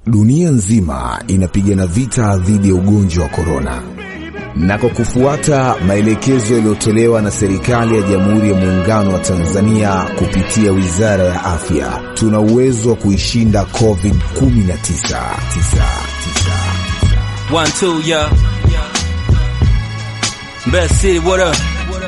dunia nzima inapigana vita dhidi ya ugonjwa wa korona, na kwa kufuata maelekezo yaliyotolewa na serikali ya Jamhuri ya Muungano wa Tanzania kupitia Wizara ya Afya, tuna uwezo wa kuishinda COVID-19. One, two, yeah. Best City, what up?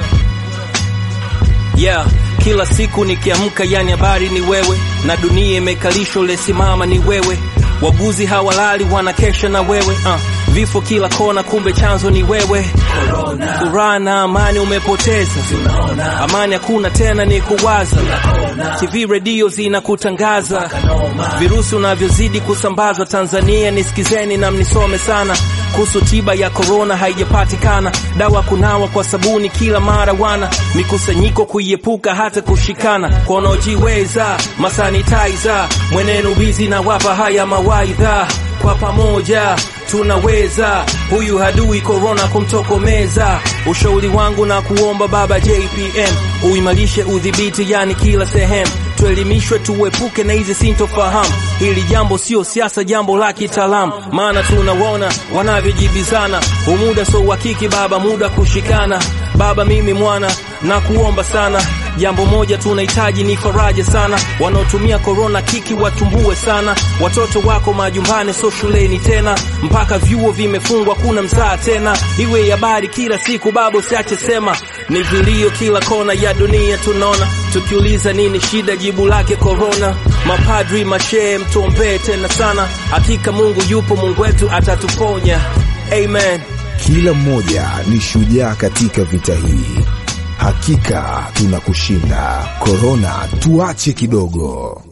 Yeah, kila siku nikiamka, yani habari ni wewe, na dunia imekalishwa, lesimama ni wewe. Waguzi hawalali wanakesha na wewe uh. Vifo kila kona, kumbe chanzo ni wewe. Furaha na amani umepoteza, amani hakuna tena, ni kuwaza. TV redio zinakutangaza virusi unavyozidi kusambazwa Tanzania. Nisikizeni na mnisome sana kuhusu tiba ya korona, haijapatikana dawa. Kunawa kwa sabuni kila mara, wana mikusanyiko kuiepuka, hata kushikana kwa wanaojiweza, masanitizer mwenenu wizi na wapa haya mawaidha, kwa pamoja tunaweza huyu hadui korona kumtokomeza. Ushauri wangu na kuomba Baba JPM uimarishe udhibiti, yani kila sehemu tuelimishwe, tuepuke na hizi sintofahamu. Hili jambo sio siasa, jambo la kitaalamu, maana tunawaona wanavyojibizana. Umuda so uhakiki Baba, muda kushikana. Baba mimi mwana na kuomba sana jambo moja tunahitaji ni faraja sana. Wanaotumia korona kiki watumbue sana. Watoto wako majumbani, so shuleni tena, mpaka vyuo vimefungwa, kuna msaa tena. Iwe habari kila siku baba, usiache sema. Ni vilio kila kona ya dunia tunaona, tukiuliza nini shida, jibu lake korona. Mapadri mashehe, mtuombee tena sana. Hakika Mungu yupo, Mungu wetu atatuponya. Amen. Kila mmoja ni shujaa katika vita hii. Hakika tunakushinda korona, tuache kidogo.